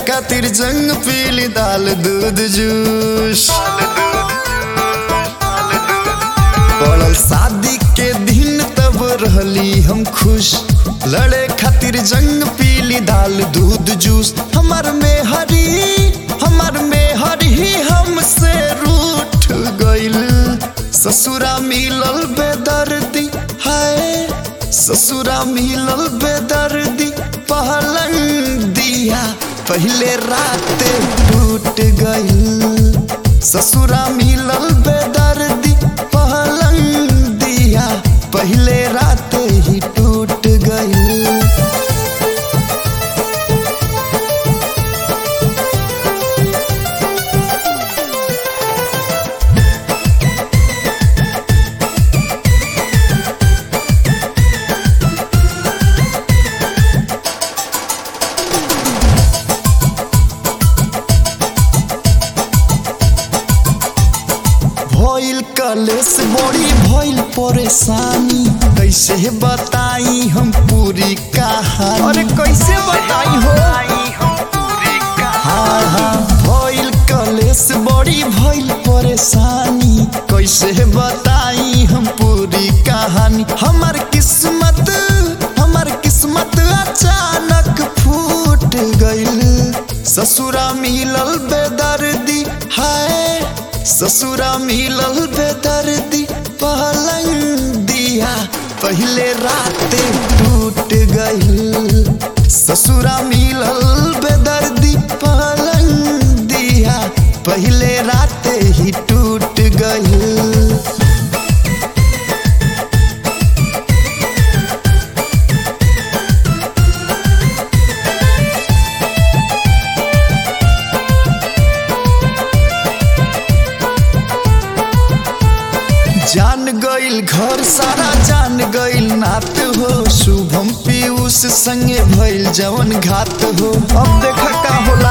खातिर जंग पीली दाल दूध जूस पड़ल शादी के दिन तब रहली हम खुश लड़े खातिर जंग पीली दाल दूध जूस हमार में हरी हमार में हरी हमसे रूठ गइल ससुरा मिलल बेदर्दी हाय ससुरा मिलल बेदर्दी पहलंग दिया पहले रात टूट गइल ससुरा मिलल बेदर्दी पहलंग दिया पहले रात ही टूट गइल भइल कलेस बड़ी भइल परेशानी कैसे बताई हम पूरी कहानी अरे कैसे बताई हो हाँ हाँ भइल कलेस बड़ी भइल परेशानी कैसे बताई हम पूरी कहानी हमार किस्मत हमार किस्मत अचानक फूट गइल ससुरा मिलल बेदर्दी हाय ससुरा मिलल बेदर्दी पहलंग दिया पहले रात टूट गइल ससुरा मिलल बेदर्दी पहलंग दिया पहले रात ही टूट गइल जान गइल घर सारा जान गइल नात हो शुभम पीयूष संगे भइल जवन घात हो अब देख का होला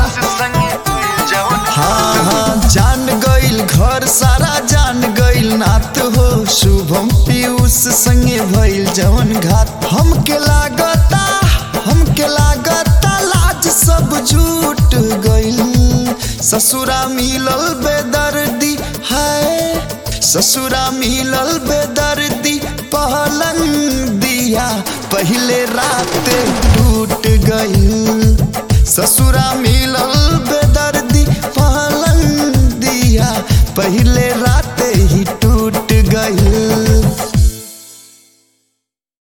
हाँ हाँ जान गइल घर सारा जान गइल नात हो शुभम पीयूष संगे भइल जवन घात हमके लागता हमके लागता लाज सब झूठ गइल ससुरा मिलल बेदर्दी हाय ससुरा मिलल बेदर्दी पहलंग दिया पहले रात टूट गइल ससुरा मिलल बेदर्दी पहलंग दिया पहले